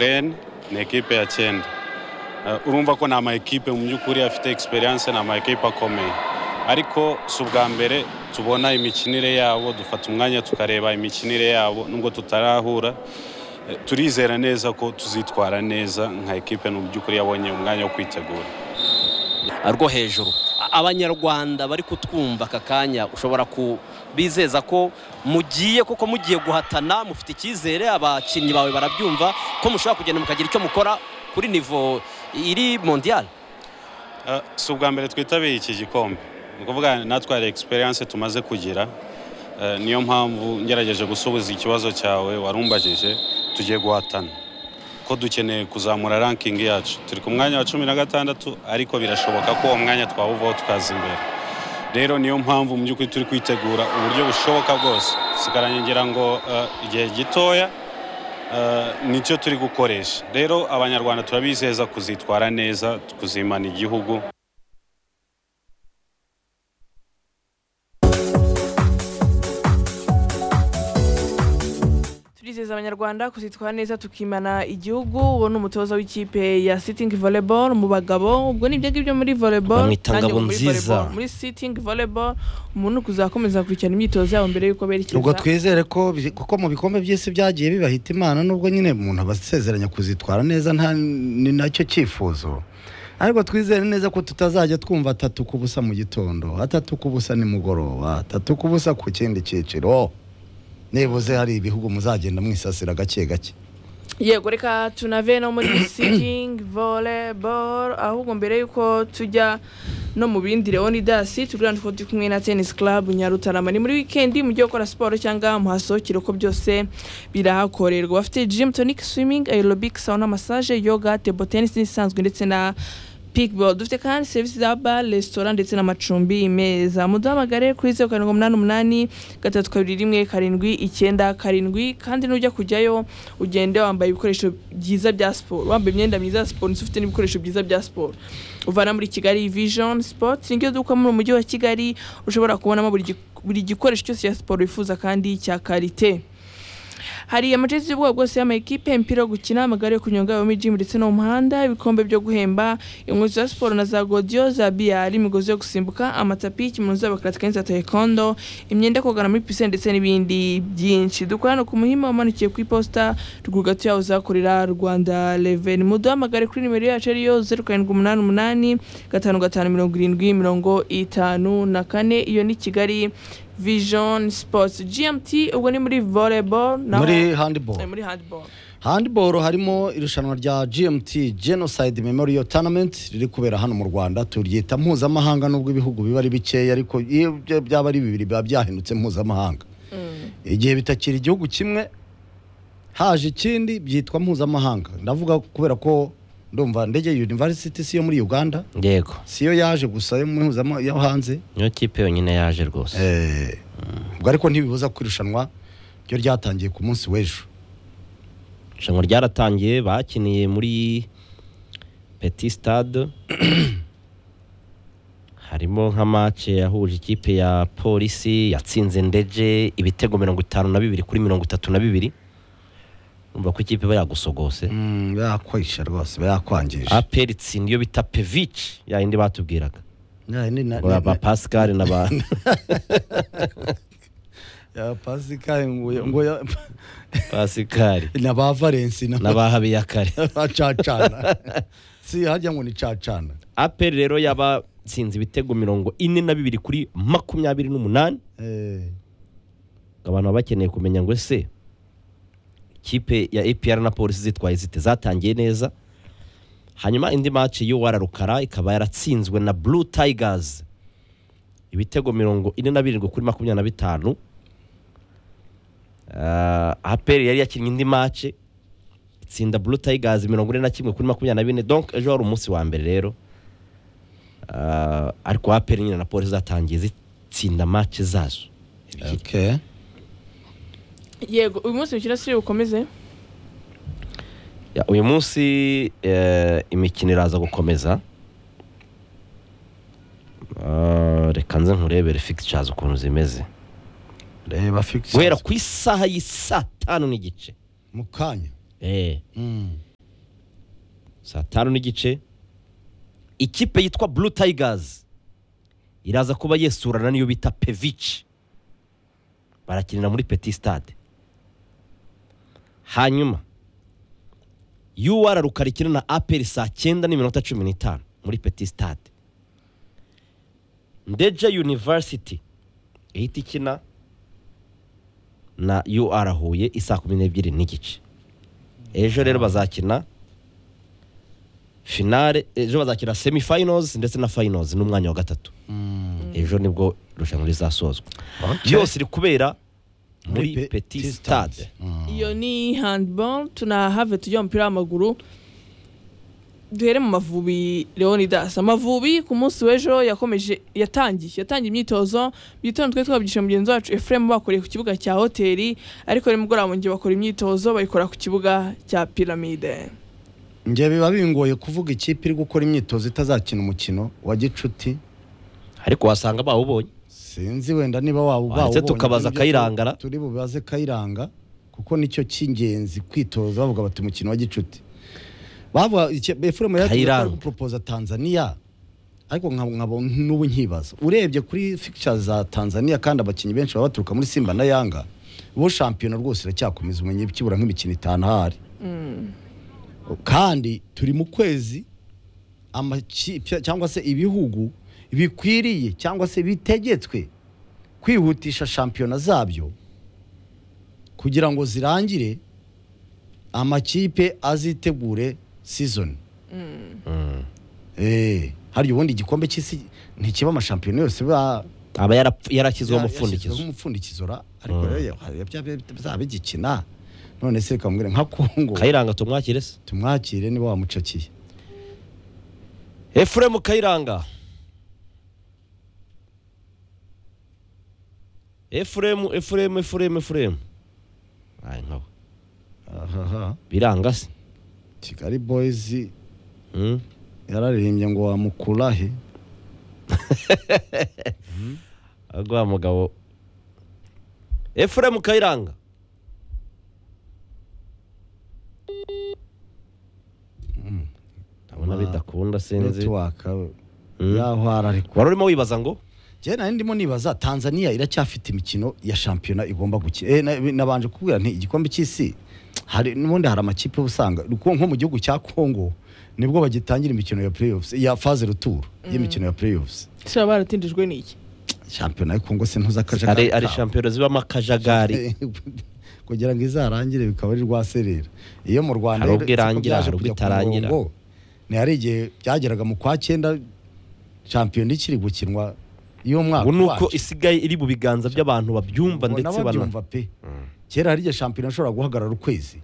Rennes ni ekipe ya cyenda Eh, urumva ko ni amakipe mu by'ukuri afite experience ni amakipe akomeye ariko si ubwa mbere tubona imikinire yabo dufata umwanya tukareba imikinire yabo nubwo tutarahura Eh, turizera neza ko tuzitwara neza nka ekipe ni mu by'ukuri yabonye umwanya wo kwitegura rwo hejuru A- abanyarwanda bari kutwumva aka kanya ushobora kubizeza ko mugiye kuko mugiye guhatana mufite icyizere abakinnyi bawe barabyumva ko mushobora kugenda mukagira icyo mukora kuri nivo iri mondiyali Eh, si ubwa mbere twitabiriye iki gikombe ni ukuvuga natwe hari experience tumaze kugira Eh, niyo mpamvu ngerageje gusubiza ikibazo cyawe warumbajije tugiye guhatana ko dukeneye kuzamura ranking yacu turi ku mwanya wa cumi na gatandatu ariko birashoboka ko uwo mwanya twawuvaho tukaza imbere rero niyo mpamvu mu by'ukuri turi kwitegura uburyo bushoboka bwose dusigaranye ngira ngo eh, igihe gitoya Eh, nicyo turi gukoresha rero abanyarwanda turabizeza kuzitwara neza kuzimana igihugu turizeza abanyarwanda kuzitwara neza tukimana igihugu uwo ni umutoza w'ikipe ya sitting volleyball mu bagabo ubwo ni ibyo ngibyo muri volleyball Bamwita nanjye Ngabo ubu muri Nziza. volleyball. muri sitting volleyball umuntu kuzakomeza gukurikirana imyitozo yabo mbere y'uko berekeza ubwo twizere ko bi- kuko mu bikombe by'isi byagiye bibahita imana nubwo nyine umuntu aba asezeranya kuzitwara neza nta ni nacyo cyifuzo ariko twizere neza ko tutazajya twumva atatu ku busa mu gitondo atatu ku busa nimugoroba atatu ku busa ku kindi cyiciro nibuze hari ibihugu muzagenda mwisasira gake gake yego reka tunave no muri sitting volleyball ahubwo mbere y'uko tujya no mu bindi leonidasi tugurana ko turi kumwe na tennis club nyarutarama ni muri wikendi mujye gukora siporo cyangwa muhasohokere uko byose birahakorerwa bafite gym tonic swimming aerobic sauna massage yoga table tennis n'isanzwe ndetse na Peakball dufite kandi serivisi za bar resitora ndetse n'amacumbi meza muduhamagare kuri zeru karindwi umunani umunani gatatu kabiri rimwe karindwi icyenda karindwi kandi nujya kujyayo ugende wambaye ibikoresho byiza bya siporo wambaye imyenda myiza ya siporo ndetse ufite n'ibikoresho byiza bya siporo uvana muri kigali vision sport niryo duka muri umujyi wa kigali ushobora kubonamo buri gi- buri gikoresho cyose cya siporo wifuza kandi cya karite hari amajezi y'ubwoko bwose y'amakipe imipira yo gukina amagare yo kunyonga yo muri jimu ndetse no mu muhanda ibikombe byo guhemba inkweto za siporo na za godiyo za biyari imigozi yo gusimbuka amatapi ikimuno z'abakarate kenshi za taekwondo imyenda yo kogana muri pisine ndetse n'ibindi byinshi dukorana ku muhima umanukiye ku iposita ruguru gato yaho uzakorera rwanda reveni muduhamagare kuri nimero yacu ariyo zeru karindwi umunani umunani gatanu gatanu mirongo irindwi mirongo itanu na kane iyo ni kigali vision sports gmt ubwo ni muri volleyball naho- muri handball Eh, muri handball handball harimo irushanwa rya gmt genocide memorial tournament riri kubera hano mu rwanda turyita mpuzamahanga nubwo ibihugu biba ari bikeya ariko iyo byo byaba ari bibiri biba byahindutse mpuzamahanga igihe bitakiri igihugu kimwe haje ikindi byitwa mpuzamahanga ndavuga kubera ko ndumva ndege university si iyo muri uganda yego si yo yaje gusa yo muri mpuzama- yo hanze niyo kipe yonyine yaje rwose Eh, ubwo ariko ntibibuza ko irushanwa ryo ryatangiye ku munsi w'ejo irushanwa ryaratangiye bakiniye muri peti stade harimo nka mace yahuje ikipe ya polisi yatsinze ndege ibitego mirongo itanu na bibiri kuri mirongo itatu na bibiri urumva ko ikipe iba yagusogose Mm, yakwishe rwose bayakwangije aperitsi niyo bita pevici yayindi batubwiraga Ya, ni na- ngo ni- ba ni- pascal na ba ya Pascal ngo- ngo ya- pascal na ba Valence na na ba habiyakare ba cacana si harya ngo ni cacana aperi rero yabatsinze ibitego mirongo ine na bibiri kuri makumyabiri n'umunani Eh, abantu baba bakeneye kumenya ngo ese ikipe ya APR na polisi zitwaye zite zatangiye neza hanyuma indi maci y'uwara rukara ikaba yaratsinzwe na blue tigers ibitego mirongo ine na birindwi kuri makumyabiri na bitanu Ah, APR yari yakinnye indi maci itsinda blue tigers mirongo ine na kimwe kuri makumyabiri na bine donc ejo wari umunsi wa mbere rero Ah, ariko APR nyine na polisi zatangiye zitsinda maci zazo ebyiri okay yego uyu munsi mukino siri bukomeze Ya, uyu munsi eh, imikino iraza gukomeza Ah, reka nze nkurebere fixtures ukuntu zimeze reba fix guhera ku isaha y'i saa tanu n'igice mu kanya Eh, Mm. saa tanu n'igice ikipe yitwa blue tigers iraza kuba yesurana n'iyo bita pevici barakinira muri petit stade hanyuma UR Rukara ikina na aperi saa cyenda n'iminota cumi n'itanu muri petit stade ndeja university ihita ikina na UR Huye isaa kumi n'ebyiri n'igice ejo rero bazakina finale ejo bazakina semi finals ndetse na finals n'umwanya wa gatatu ejo nibwo irushanwa rizasozwa byose iri kubera muri Muri pe- petit petit stade stade. iyo ni handball tunahave tujya mu mupira w'amaguru duhere mu mavubi leonidas amavubi ku munsi w'ejo yakomeje yatangiye yatangiye imyitozo mu gitondo twari twabyigisha mugenzi wacu efuremu bakoreye ku kibuga cya hoteli ariko nimugoroba mu gihe bakora imyitozo bayikora ku kibuga cya piramide njye biba bingoye kuvuga ikipe iri gukora imyitozo itazakina umukino wa gicuti ariko wasanga bawubonye sinzi wenda niba waba Wanditse bawubonye, tukabaza nibyo Kayirangara. tu- turi bubaze kayiranga kuko nicyo cy'ingenzi kwitoza bavuga bati umukino wa gicuti bavuga efuremu Kayiranga. yari guporopoza tanzania ariko nka- nkabo n'ubu nkibaza urebye kuri fikisha za tanzania kandi abakinnyi benshi baba baturuka muri simba na yanga bo shampiyona rwose iracyakomeza umenye kibura nk'imikino itanu ahari kandi turi mu kwezi amakipe cyangwa se ibihugu bikwiriye cyangwa se bitegetswe kwihutisha shampiyona zabyo kugira ngo zirangire amakipe azitegure sizoni Eh, hari ubundi igikombe cy'isi ntikiba amashampiyona yose ba aba yarapf- yarashyizweho yashyizweho umupfundikizo umupfundikizo ra ariko rero hari ibya- bizaba bigikina none se reka mubwire nka Congo kayiranga tumwakire se tumwakire niba wamucakiye efuremu kayiranga efuremu efuremu efuremu efuremu ayi nkawe ahaha biranga se Kigali Boys Mm. yararirimbye ngo wamukurahe rwa mugabo efuremu kayiranga ndabona Ma- bidakunda sinzi netiwaka Mm. yaho ariko wari urimo wibaza ngo njye nari ndimo nibaza tanzania iracyafite imikino ya shampiyona igomba gukina Eh, na- nabanje kubwira nti igikombe cy'isi hari n'ubundi hari amakipe uba usanga nko nko mu gihugu cya congo nibwo bagitangira imikino ya playoffs ya faze ruturu y'imikino ya playoffs se baba baratindijwe n'iki shampiyona ya congo se ntuza ari akajagari ari kawe. shampiyona zibamo akajagari kugira ngo izarangire bikaba ari rwaserera iyo mu rwanda Hari ubwo rero, siko irangira, byaje hari ubwo kujya ku itarangira. murongo. ni hari igihe byageraga mu kwa cyenda shampiyona ikiri gukinwa y'umwaka ubu ni uko wacu. isigaye iri mu biganza by'abantu babyumva Ubona ndetse bana babyumva pe kera hari igihe shampiyona ashobora guhagarara ukwezi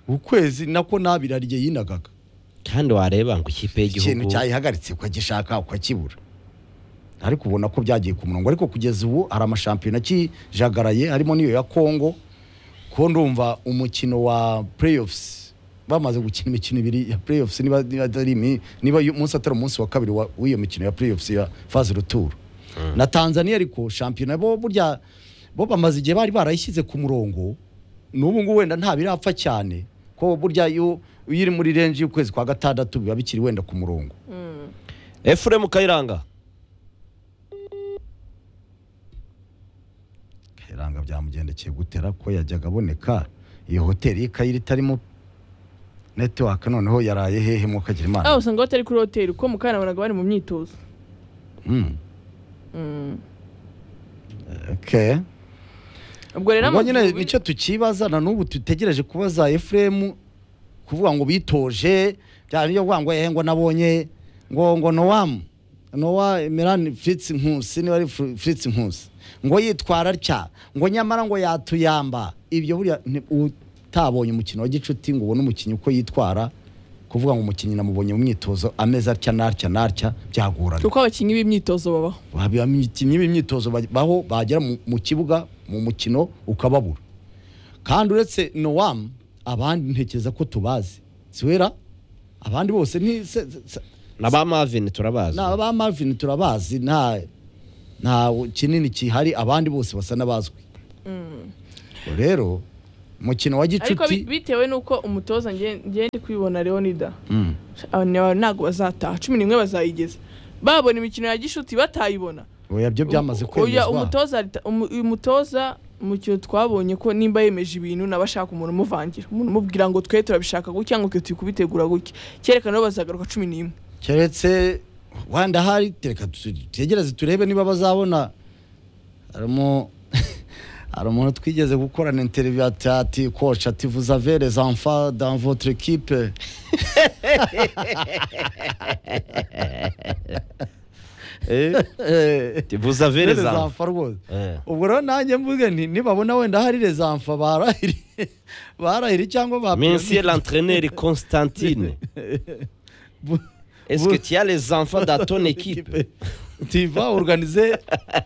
ukwezi nako nabira igihe yinagaga kandi wareba ngo ikipe ikintu y'igihugu cyayihagaritse ukagishaka ukakibura ariko ubona ko byagiye ku murongo ariko kugeza ubu hari amashampiyona akijagaraye harimo n'iyo ya congo ko ndumva umukino wa playoffs bamaze gukina imikino ibiri ya playoffs niba niba atari imi- niba uyu munsi atari umunsi wa kabiri wa- w'iyo mikino ya playoffs ya phase retour na tanzania ariko shampiyona bo burya bo bamaze igihe bari barayishyize ku murongo n'ubu ngubu wenda nta birapfa cyane ko burya iyo iyo iri muri renji y'ukwezi kwa gatandatu biba bikiri wenda ku murongo efuremu kayiranga Kayiranga byamugendekeye gutera ko yajyaga aboneka iyo hoteli y'ikayira itarimo netiwaka noneho yaraye hehe mukagira imana aho usanga batari kuri hoteli kuko mu kanya nabonaga bari mu myitozo Mm. Okay. ubwo rero ubwo nyine Amavubi- nicyo tukibaza na n'ubu dutegereje kubaza efuremu kuvuga ngo bitoje byaba nibyo kuvuga ngo ehe ngo nabonye ngo ngo nowamu nowa emerani firitsi nkusi niba ari Fri- firitsi nkusi ngo yitwara atya ngo nyamara ngo yatuyamba ibyo buriya ni- utabonye umukino wa gicuti ngo ubone umukinnyi uko yitwara kuvuga ngo umukinnyi namubonye mu myitozo ameze atya n'atya n'atya byagorana kuko abakinnyi b'imyitozo babaho abakinnyi b'imyitozo baj- baho bagera mu mu kibuga mu mukino ukababura kandi uretse nowamu abandi ntekereza ko tubazi siwera abandi bose ni se- se- se- na ba mavini turabazi na ba marvin turabazi nta nta kinini kihari abandi bose basa n'abazwi rero mukino wa ariko bi- gicuti bitewe n'uko umutoza nge- nge ndi kwibona leonida Mm. ntabwo bazataha cumi n'imwe bazayigeza babona imikino ya gishuti batayibona oya byo byamaze Oya, kwemezwa umutoza arita- umu- uyu mutoza mu kintu twabonye ko nimba yemeje ibintu naba ashaka umuntu umuvangira umuntu umubwira ngo twe turabishaka gutya ngo twe turi kubitegura gutya cyerekana ko bazagaruka cumi n'imwe keretse wenda hari reka tutegereze turebe niba bazabona harimo hari umuntu twigeze gukorana interiviyu ati ati koci ati vuza vere zanfa dans votre equipe tuvuza vere Vere za zanfa rwose Eh. ubwo rero nanjye mvuge nti nibabona wenda hari rezamfa barahiri barahiri cyangwa ba monsieur l'entraîneur Constantine est-ce que tu as les enfants dans ton équipe tiva organize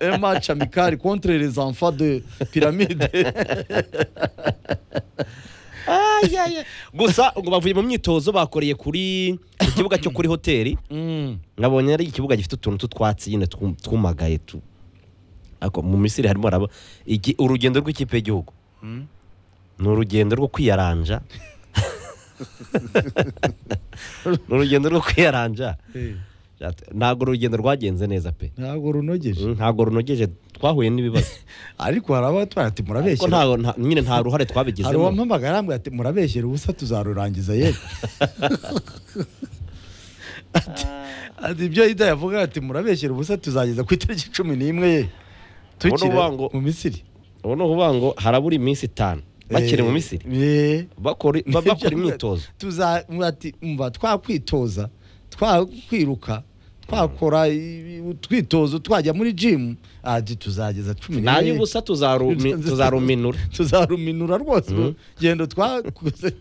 un match amical contre les enfants de pyramide Ay, ay, ay. gusa ngo bavuye mu myitozo bakoreye kuri ku kibuga cyo kuri hoteli Mm. nkabonye ari ikibuga gifite utuntu tw'utwatsi nyine twum- twumagaye tu ariko mu misiri harimo haraba igi- urugendo rw'ikipe y'igihugu ni urugendo rwo kwiyaranja ni urugendo rwo kwiyaranja ntabwo urugendo rwagenze neza pe ntabwo runogeje Mm, ntabwo runogeje twahuye n'ibibazo ariko hari abatwara ati ariko murabeshyera ntago nta- nyine nta ruhare hari twabigizemo uwampamagaye arambwira ati murabeshyera ubusa tuzarurangiza yewe Ati- ati ibyo ida yavuga ati murabeshyera ubusa tuzageza ku itariki cumi n'imwe ye tukiri uvuga ngo- mu misiri ubu ni ukuvuga ngo harabura iminsi itanu bakiri mu Eh, misiri eh. bakora ba- bakora imyitozo tuza ati umva twakwitoza twakwiruka twakora i- utwitozo twajya muri jimu ati tuzageza cumi n'imwe nayo ubusa tuzarumi- tuzaruminura tuzaruminura rwose Mm. urwo gendo twakoze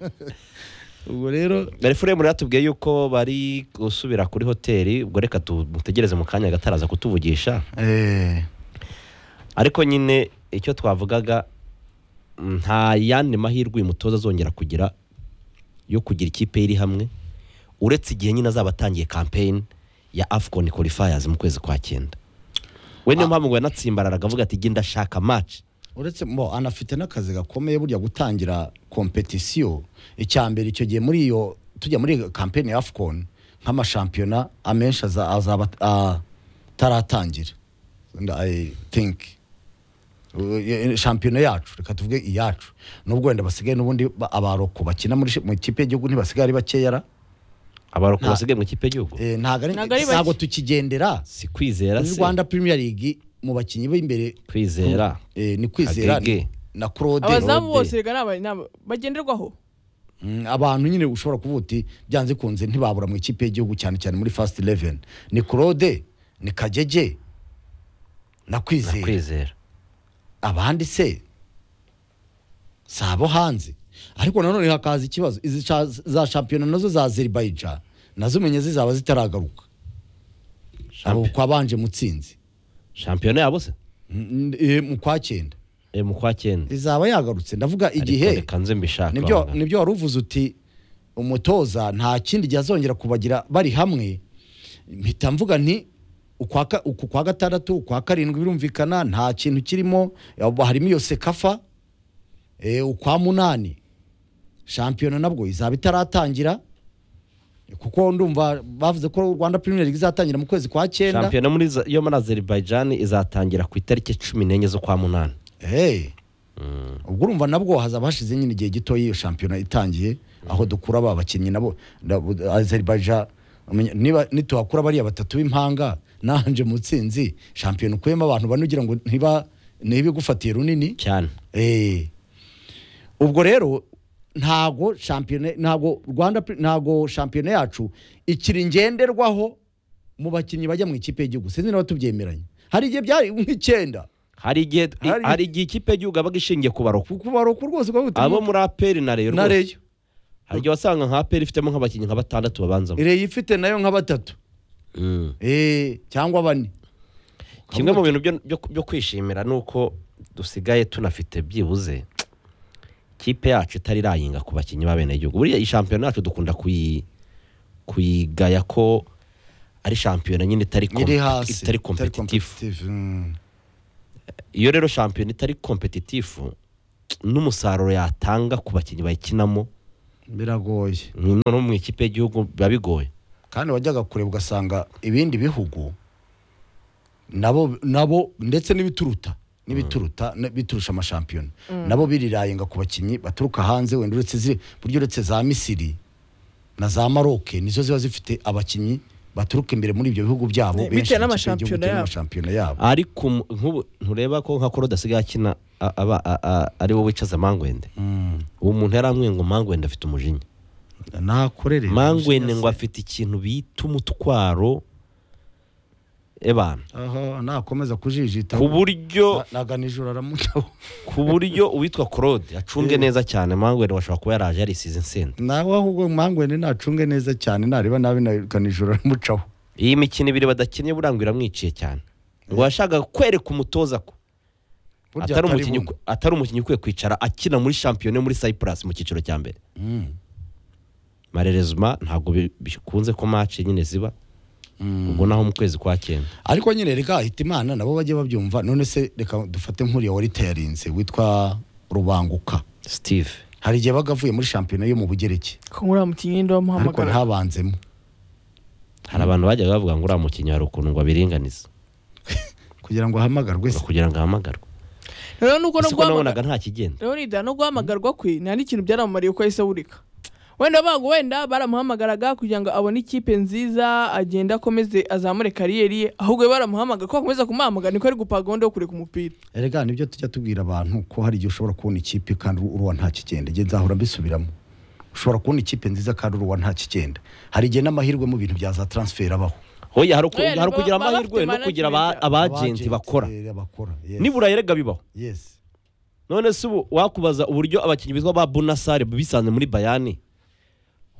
ubwo rero refuremu rero yatubwiye yuko bari gusubira kuri hoteli ubwo reka tumutegereze mu kanya agataraza kutuvugisha eh, ariko nyine icyo twavugaga mm, nta yandi mahirwe uyu mutoza azongera kugira yo kugira ikipe ye iri hamwe uretse igihe nyine azaba atangiye kampeyini ya afcon qualifiers mu kwezi kwa cyenda we niyo mpamvu ngo yanatsimbararaga avuga ati genda ndashaka match uretse mo anafite n'akazi gakomeye burya gutangira kompetisiyo icya mbere icyo gihe muri iyo tujya muri kampeni ya afcon nk'amashampiyona amenshi aza- azaba ataratangira i think Uh, shampiyona yacu reka tuvuge iyacu nubwo wenda basigaye n'ubundi ba- abaroko bakina muri shi- mu ikipe y'igihugu ntibasigaye ari bakeyara abaroko Nta- basigaye mu ikipe y'igihugu Eh, ntabwo ari Ntabwo ari bake. ntabwo tukigendera si kwizera muri se rwanda premier league mu bakinnyi b'imbere kwizera eh, ni kwizera Agege. na claude abazamu Rode. bose rega ni aba- ni aba- bagenderwaho Mm, abantu nyine ushobora kuvuga uti byanze kunze ntibabura mu ikipe y'igihugu cyane cyane muri fast eleven ni claude ni kagege na na kwizera kwizera abandi se si abo hanze ariko nanone hakaza ikibazo izi sha- za shampiyona nazo za azerbaijan nazo umenye zizaba zitaragaruka abo Champion- kwabanje mutsinzi shampiyona yabo se Mm, eh, mu kwa cyenda Eh, mu kwa cyenda izaba yagarutse ndavuga Ariko igihe reka nze mbishaka nibyo abangana. nibyo wari uvuze uti umutoza nta kindi gihe azongera kubagira bari hamwe mpita mvuga nti ukwa ka- uku kwa gatandatu ukwa karindwi birumvikana nta kintu kirimo eh, harimo iyo sekafa eh, ukwa munani shampiyona nabwo izaba itaratangira kuko ndumva bavuze ko rwanda premier league izatangira mu kwezi kwa cyenda shampiyona muri za- yo muri azerbaijan izatangira ku itariki cumi n'enye z'ukwa munani Hey. ubwo urumva nabwo hazaba hashize nyine igihe gito iyo shampiyona itangiye aho dukura ba bakinnyi nabo nda- Azerbaijan umenya- niba nituhakura bariya batatu b'impanga nanje mutsinzi shampiyona ukuyemo abantu bane ugira ngo ntiba ntibigufatiye runini cyane Eh. ubwo rero ntago shampiyona ntago Rwanda Pre- ntago shampiyona yacu ikiri ngenderwaho mu bakinnyi bajya mu ikipe y'igihugu sinzi niba tubyemeranya hari igihe byari nk'icyenda hari igihe Hari- hari igihe ikipe y'igihugu yabaga ishingiye ku baroko ku baroko rwose ukavuga uti, abo muri aperi na reyo na rwose. reyo hari igihe wasanga nka aperi ifitemo nk'abakinnyi nka batandatu babanzamo reyo ifite nayo nka batatu Mm. Eh, cyangwa bane kimwe mu bintu byo- byo- byo kwishimira ni uko dusigaye tunafite byibuze kipe yacu itari irayinga ku bakinnyi b'abenegihugu buriya iyi shampiyona yacu dukunda kuyi- kuyigaya ko ari shampiyona nyine itari iri kompe- hasi itari kompetitifu competitive, mm. iyo rero shampiyona itari kompetitifu n'umusaruro yatanga ku bakinnyi bayikinamo biragoye no mu ikipe y'igihugu biba bigoye kandi wajyaga kure ugasanga ibindi bihugu nabo nabo ndetse n'ibituruta n'ibituruta ne- biturusha amashampiyona nabo birirayinga ku bakinnyi baturuka hanze wenda uretse ziri buryo uretse za misiri na za maroke nizo ziba zifite abakinnyi baturuka imbere muri ibyo bihugu byabo Ne- benshi bitewe mu ikipe n'amashampiyona y'igihugu cyangwa yabo. amashampiyona yabo ariko mu- nk'ubu ntureba ko nka korode asigaye akina a- aba a- a- ari wowe wicaza mangwende uwo muntu yaramwiye ngo mangwende afite umujinya nakorere mangwende ngo afite ikintu bita umutwaro ebana aha nakomeza kujijita ku buryo naganijoro aramutaho ku buryo uwitwa claude acunge neza cyane mangwende washobora kuba yaraje yarisize insenda nawe ahubwo mangwende nacunge neza cyane nareba nabi naganijoro aramucaho iyi mikino ibiri badakinnye burangwa iramwiciye cyane ngo yashakaga kwereka umutoza ko Burya atari atari umukinnyi buno. ukwe- atari umukinnyi ukwiye kwicara akina muri shampiyona yo muri cyprus mu cyiciro cya mbere marerezuma ntabwo bi- bikunze ko maci nyine ziba ubwo naho mu kwezi kwa cyenda ariko nyine reka ahita imana nabo bajye babyumva none se reka dufate nk'uriya wari itayarinze witwa rubanguka steve hari igihe baga avuye muri shampiyona yo mu bugereki ko muri uriya mukinnyi wenda ariko wamuhamagara ntabanzemo hari abantu bajyaga bavuga ngo uriya mukinnyi hari ukuntu ngo abiringaniza kugira ngo ahamagarwe se kugira ngo ahamagarwe rero nuko no ese ko guhamagara nabonaga nta kigenda rero nida no guhamagarwa kwe nta n'ikintu byaramumariye uko yahise awurika wenda bago wenda baramuhamagaraga kugira ngo abone ikipe nziza agende akomeze azamure kariyeri ye ahubwo baramuhamagara ko bakomeza kumuhamagara niko ari gupa gahunda yo kureka umupira erega nibyo tujya tubwira abantu ko hari igihe ushobora kubona ikipe kandi uruwa nta kigenda igihe nzahora mbisubiramo ushobora kubona ikipe nziza kandi uruwa nta kigenda hari igihe n'amahirwe mu bintu bya za transfer abaho hoya hari uku- Oya, hari ba- ukugira baba bafite amahirwe no kugira aba- management. abagenti bakora Abagenti, eh, bakora yes. nibura yerega bibaho yes. none se ubu wakubaza uburyo abakinnyi bitwa ba bunasare bisanze muri bayani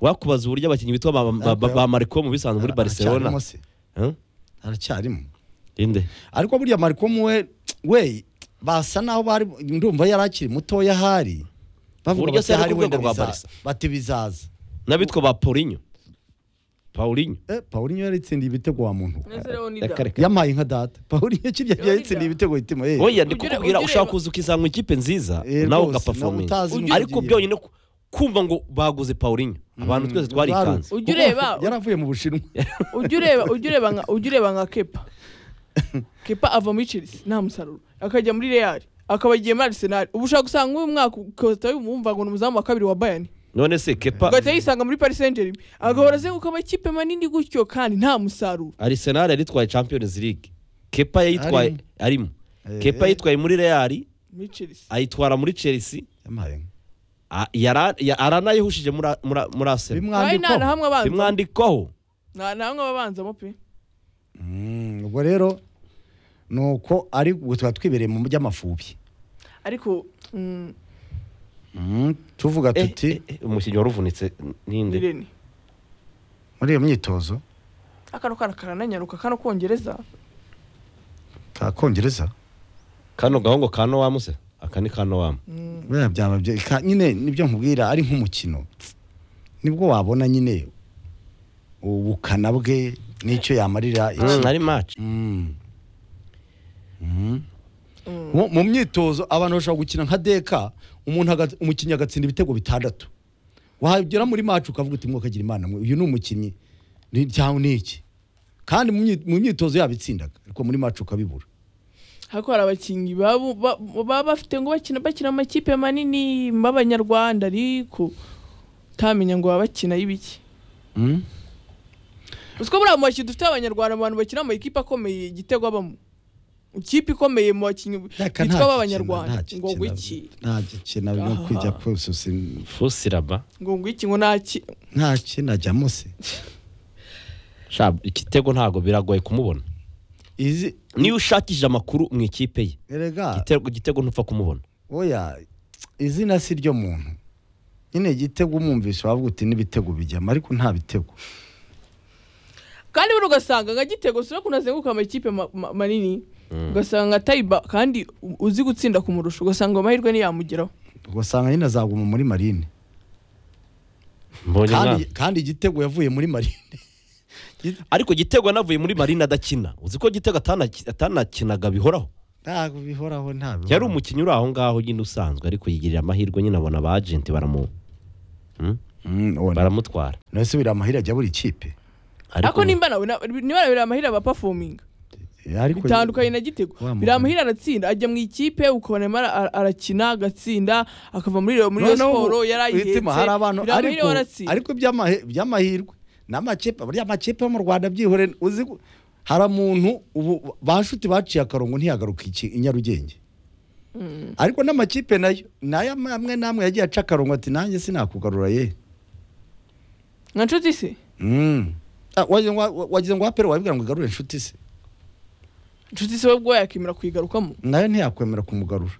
wakubaza uburyo abakinnyi bitwa ba, ba, ba, ba mariko mu bisanze muri barcelona Aracyarimo se? Huh? aracyarimo inde ariko burya mariko muwe we basa naho bari ndumva yari akiri mutoya ahari bavuga Burya bati se ari ahari ku wenda rwego rwa biza- Barca. bati bizaza n'abitwa ba paulinho paulinho eh Paulinho yari itsindiye ibitego wa muntu neza rero nida Reka, reka. yamaye nka data Paulinho kirya Yo, yari Liga. itsindiye ibitego hitimo eh oya Ugire- ndikubwira ugire- ushaka kuza ukizanywa ikipe nziza Eh, nawe rwose, ugapafominga nawe utazi ngo ariko ugiye. byonyine ku- kumva ngo baguze paulinho abantu twese twarikanze Ujya ureba- yari avuye mu bushinwa ujya ureba ujya ureba nka ujya ureba nka kepa kepa ava muri chelsea nta musaruro akajya muri real akaba agiye muri arsenal ubu ushaka gusanga nk'uyu mwaka ukahita wumva ngo ni umuzamu wa kabiri wa bayani none se kepa ugahita yisanga muri paris saint germain agahora azenguka amakipe manini gutyo kandi nta musaruro arsenal yaritwaye champions league kepa yayitwaye arimo Eh, kepa eh. yitwaye muri real muri chelsea ayitwara muri chelsea yamaye nka A- yara- ya- aranayihujije muri a- muri a- muri asena nawe nta na bimwandikwa hamwe abanza bimwandikaho nta na hamwe ababanzamo pe Mm, ubwo rero nuko ari ubwo tuba twibereye mu by'amafubi ariko mm, Mm, tuvuga Eh, tuti eh, eh, umukinnyi wari uvunitse n- ni ninde rene muri iyo myitozo akano kana karananyaruka kano kongereza ka kongereza kano gahungu ka nowamu se aka ni ka nowamu buriya byaba byi- ka- nyine nibyo nkubwira ari nk'umukino nibwo wabona nyine ubukana bwe n'icyo yamarira iki- Mm, ari match Mm. Mm. mu mu myitozo abantu bashobora gukina nka deka umuntu aga- umukinnyi agatsinda ibitego bitandatu wagera muri maci ukavuga uti mwakagira imana mwe, uyu ni umukinnyi ni- cyangwa ni iki kandi mu myi- mu myitozo yabitsindaga ariko muri maci ukabibura ariko hari abakinnyi babu- ba- baba bafite ngo bakina bakina amakipe manini b'abanyarwanda ariko utamenya ngo baba bakina y'ibiki Mm. uziko buriya mu bakinnyi dufite abanyarwanda abantu bakina mu makipe akomeye igitego abamo ikipe ikomeye mu bakinnyi Deka bitwa nta b'abanyarwanda gikina, ngo nta ngwiki gikina, nta gikina no Aha. kujya kose fusiraba ngo ngwiki ngo ntaki nta kinajyamo se Sha, igitego ntabwo biragoye kumubona izi niyo ushakishije amakuru mu ikipe ye erega igitego- igitego ntupfa kumubona oya izina si ryo muntu nyine igitego umwumvise wavuga uti n'ibitego bijyamo ariko nta bitego kandi buri ugasanga nka gitego sura ukuntu azenguruka amakipe ma- ma- manini ugasanga nka tayiba kandi u- uzi gutsinda kumurusha ugasanga amahirwe ntiyamugeraho ugasanga nyine azaguma muri marine mbonye kandi mwana. kandi igitego yavuye muri marine ariko igitego yanavuye muri marina adakina uzi ko igitego atanaki- atanakinaga bihoraho ntabwo bihoraho nta mibonano. yari umukinnyi uri aho ngaho nyine usanzwe ariko yigirira amahirwe nyine abona aba agenti baramu Hmm? Mm, uwo ni- baramutwara none se biriya amahirwe ajya buri kipe ariko ako nimba nawe na- niba biriya mahirwe aba performing ariko bitandukanye na gitego Wa mugani. biriya mahirwe aratsinda ajya mu ikipe ukabona arimo ara- ara- arakina agatsinda akava muri iyo muri iyo Noneho ubu, siporo yari ayihetse witima, hari abantu biriya mahirwe ariko waratsinda ariko iby'amahe- iby'amahirwe n'amakipe buriya amakipe yo mu Rwanda byihore uzi ko hari umuntu ubu ba nshuti baciye akarongo ntiyagaruka iki i Nyarugenge ariko n'amakipe nayo nayo amwe n'amwe yagiye aca akarongo ati nanjye sinakugarura ye nka nshuti se Mm. Ah, wagize ngo wa- wagize ngo wapere wabibwira ngo igarure inshuti se nshuti se we ubwo yakemera kuyigarukamo nayo ntiyakwemera kumugarura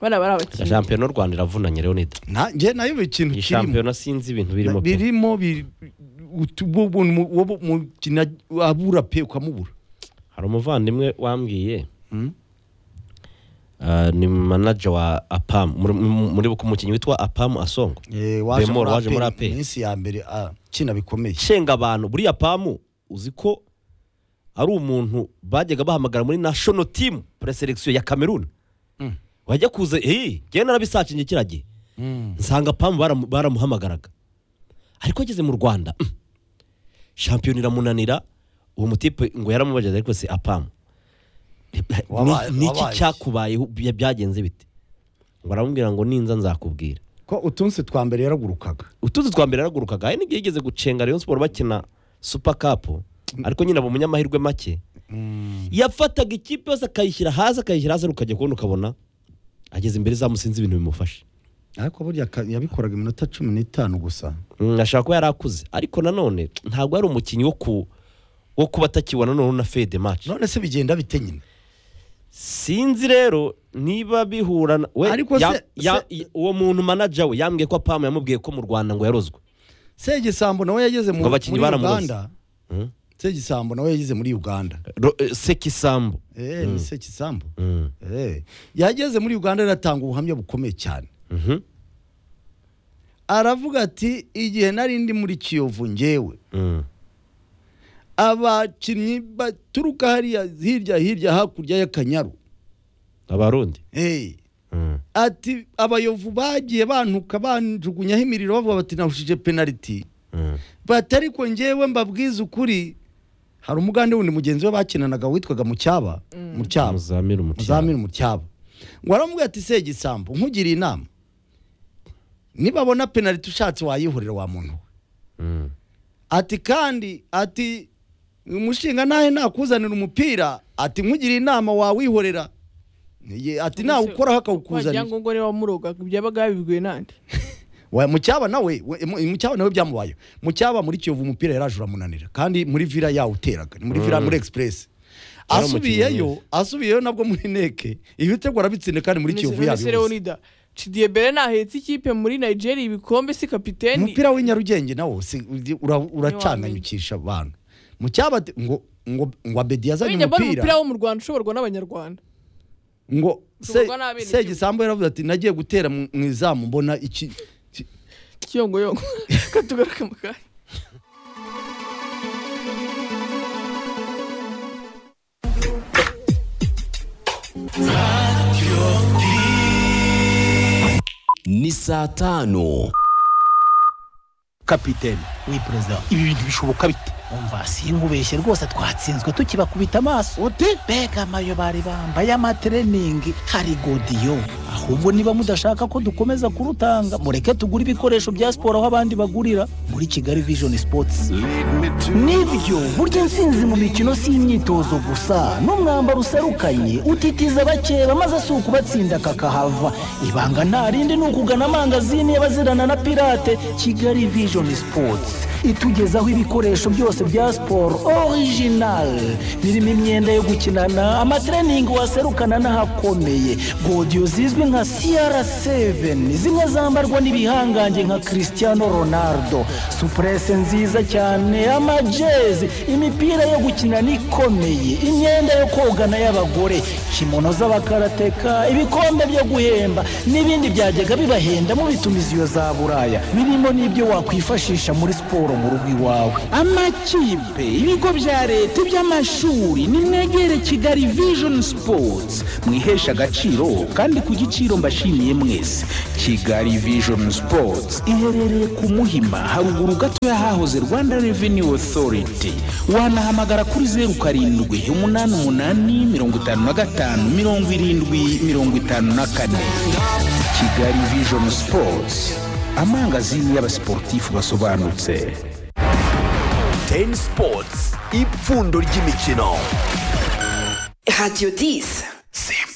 bana bari Reka abakinnyi shampiyona y'u rwanda iravunanye leonide Na- njye nayo buri kintu iyi kirimo shampiyona sinzi ibintu birimo pe birimo bi- utu- bo- bo- mu- wo- bo- umukino abura pe ukamubura hari umuvandimwe wambwiye Mm. Ah, ni manager wa apam muri- muri muri buku umukinnyi witwa apam asongo Eh, waje Bemol muri waje muri APR, APR. iminsi ya mbere ah, kina bikomeye shenga abantu buriya pamu uzi ko ari umuntu bajyaga bahamagara muri national team preselectio ya cameroon Mm. wajya kuza eee njyewe narabisacinye kiriya gihe nsanga pamu baramu- baramuhamagaraga ariko ageze mu rwanda mm, shampiyona iramunanira uwo mutipe ngo yaramubajije ariko se apamu Wabaye- niki wabaye. cyakubayeho bya- byagenze bite ngo aramubwira ngo ninza nzakubwira ko utunsi twa mbere yaragurukaga utuzi twa mbere yaragurukaga hari n'igihe yigeze gucenga rayon siporo bakina supa kapu ariko nyine aba umunyamahirwe make yafataga ikipe yose akayishyira hasi akayishyira hasi ukajya kubona ukabona ageze imbere zamusinze ibintu bimufasha ariko burya ka- yabikoraga iminota cumi n'itanu gusa Mm, ashobora kuba yari akuze ariko nanone ntabwo ari umukinnyi wo ku wo kuba atakibona noneho na fede match none se bigenda bite nyine sinzi rero niba bihura na- we Ariko ya- se- ya- se- uwo muntu manager we yambwiye ko apamu yamubwiye ko mu rwanda ngo yarozwe segisambo nawe yageze mu- Ngo abakinnyi muri baramuroze. uganda Mm. segisambo nawe yageze muri uganda Ro- eh, sekisambu Eh, ni segisambo Mm. Eh, yageze muri uganda aratanga ubuhamya bukomeye cyane Mhm. aravuga ati igihe nari ndi muri kiyovu ngewe Mm. abakinnyi baturuka hariya hirya hirya hakurya y'akanyaru abarundi Eh, Mm. ati abayovu bagiye bantuka banjugunyaho imiriro bavuga bati nahushije penaliti Mm. bati ariko ngewe mbabwize ukuri hari umugande wundi mugenzi we bakinanaga witwaga mucyaba mucyaba muzamira umutima muzamini mucyaba ngo aramubwira ati segisambo nkugiriye inama nibabona penaliti ushatse wayihurira wa muntu we Mm. ati kandi ati umushinga nahe nakuzanira umupira ati nkugire inama wawihorera Ye- ati nawukoraho akawukuzanira ngo ngo niba wamurogaga byabaga yabibwiwe nande Wa- mucyaba nawe we- mu- mucyaba nawe byamubayeho mucyaba muri kiyovu umupira yaraje uramunanira kandi muri vira yawuteraga ni muri vira muri express Yari umukinnyi asubiyeyo mwiza. asubiyeyo nabwo muri neke ibitego arabitsinda kandi muri kiyovu nonese yabibuze leonida cidiye bere nahetse ikipe muri nigeria ibikombe si kapiteni umupira w'inyarugenge nawo si- uzi- ura- uracananyukisha abantu mucyaba ati- ngo ngo ngo abedi yazanye wenda mbona umupira umupira wo mu rwanda ushoborwa n'abanyarwanda ngo Tugurwa n'abenegihugu. segisambu yaravuze ati nagiye gutera mu mu izamu mbona iki iki- kiyongoyongo katugaruke mu kanya ni saa tano kapiteni wi perezida ibi bintu bishoboka bite umva sinkubeshye rwose twatsinzwe tukibakubita amaso uti mbega amayo bari bambaye amatreningi hari godiyo ahubwo niba mudashaka ko dukomeza kurutanga mureke tugure ibikoresho bya siporo aho abandi bagurira muri kigali vision sports nibyo burya intsinzi mu mikino si imyitozo gusa n'umwambaro userukanye utitiza abakeba maze si ukubatsinda kakahava ibanga nta rindi ni ukugana amangazini y'abazirana na pirate kigali vision sports itugezaho ibikoresho byose bya siporo original birimo imyenda yo gukinana amatreningi waserukana n'ahakomeye godiyo zizwi nka cr7 zimwe zambarwa n'ibihangange nka cristiano ronaldo supurese nziza cyane amajezi imipira yo gukinana ikomeye imyenda yo kogana y'abagore kimono z'abakarateka ibikombe byo guhemba n'ibindi byajyaga bibahenda mubitumiza iyo za buraya birimo n'ibyo wakwifashisha muri siporo mu rugo iwawe amakipe ibigo bya leta iby'amashuri nimwegere kigali vision sports mwihesha agaciro kandi ku giciro mbashimiye mwese kigali vision sports iherereye ku muhima haruguru gato y'ahahoze rwanda revenue authority wanahamagara kuri zeru karindwi umunani umunani mirongo itanu na gatanu mirongo irindwi mirongo itanu na kane kigali vision sports amangazini y'abasiporutifu basobanutse teni sipotsi ipfundo ry'imikino radiyo disi simba